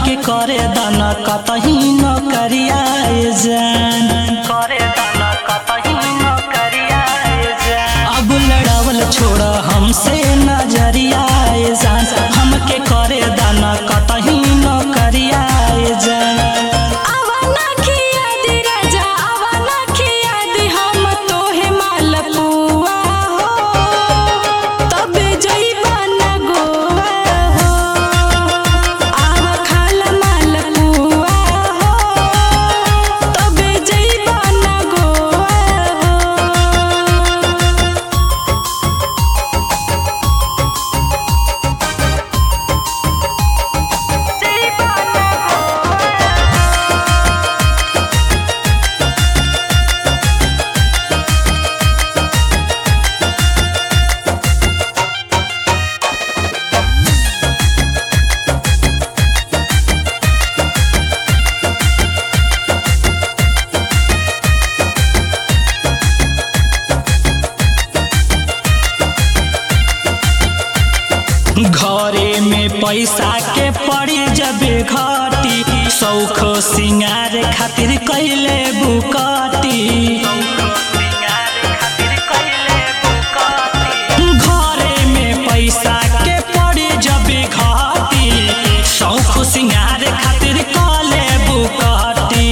हमके करे दाना कतही न करियाए जान करे दाना कतही न करियाए जान अब लड़ावल छोड़ हमसे नजरियाए जान हमके करे दाना कतही न करियाए जान आवाना खिया दी राजा आवाना खिया दी हम तोहे मालपुआ हो तबे जइबा ना गोवा हो आवा खाला मालपुआ हो तबे जइबा ना गोवा हो घरे में पैसा के पड़ी जबे घटी सौख सिंगार खातिर कैले बुकटी घरे में पैसा के पड़ी जबे घटी सौख सिंगार खातिर कले बुकटी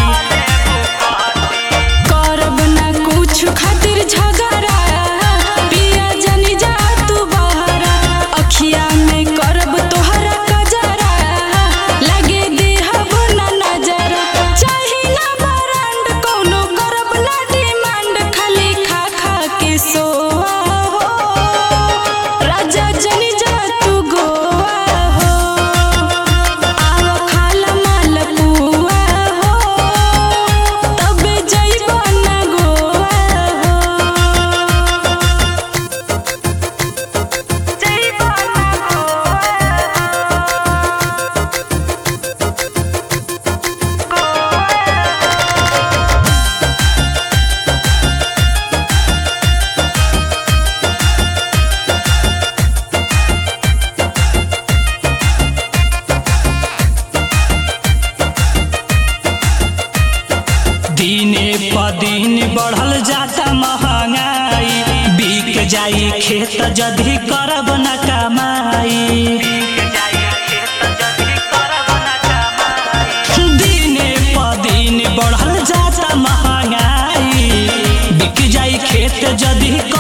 करब ना कुछ खातिर झगड़ा पिया जनी जा तू बहरा अखिया में करब तोहरा कजरा लगे देहब ना नजरा चाही ना बरांड कोनो करब ना डिमांड खाली खा खा के सोआ हो राजा जनी जा तू गोवा हो आवा खाला मालपुआ हो तबे जइबा ना गोवा हो जइबा ना दिने प दिन बढ़ल जाता महंगाई बिक जाई खेत जदी करब न कमाई दिने प दिन बढ़ल जाता महंगाई बिक जाई खेत जदी